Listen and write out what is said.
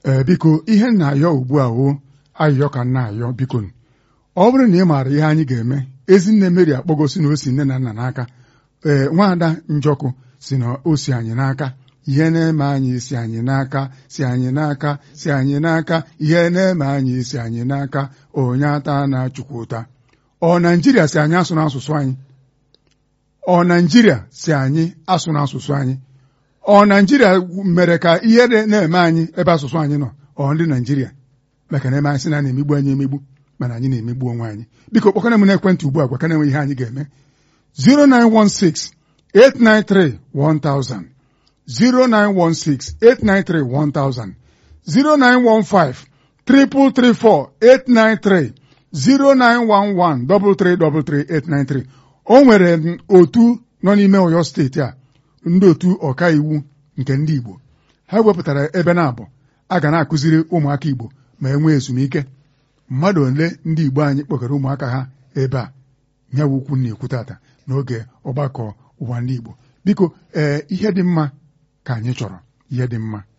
ee biko ihe m na-ayọ ugbu a o ayịyọ ka m na-ayọ biko ọ bụrụ na ị maara ihe anyị ga-eme ezinne Mary akpọgosi na o si nne na nna n'aka ee nwaada njọkụ si na o si anyị n'aka ihe na-eme anyị si anyị n'aka si anyị n'aka si anyị n'aka ihe na-eme anyị si anyị n'aka onye ata na chukwu ụta ọ naijiria si anyị asụ n'asụsụ anyị ọ naijiria si anyị asụ n'asụsụ anyị ọ naijiria mere ka ihe na-eme anyị ebe asụsụ anyị nọ ọ ndị naijiria maka na eme anyị sị na na-emegbu anyị emegbu mana anyị na-emegbu onwe anyị biko kpọkana m n'ekwentị ugbu a gwakana enwe ihe anyị ga-eme 0916 893 1000 0916-893-1000 0915 334 893 0911-333-893 o nwere otu nọ n'ime Ọyọ steeti a ndị otu ọkaiwu nke ndị Igbo ha wepụtara ebe na-abụ a ga na-akụziri ụmụaka Igbo ma e nwee ezumike mmadụ ole ndị Igbo anyị kpọgara ụmụaka ha ebe a nyawa ukwu na-ekwu tata n'oge ọgbakọ ụwa ndị Igbo biko ee ihe dị mma ka anyị chọrọ ihe dị mma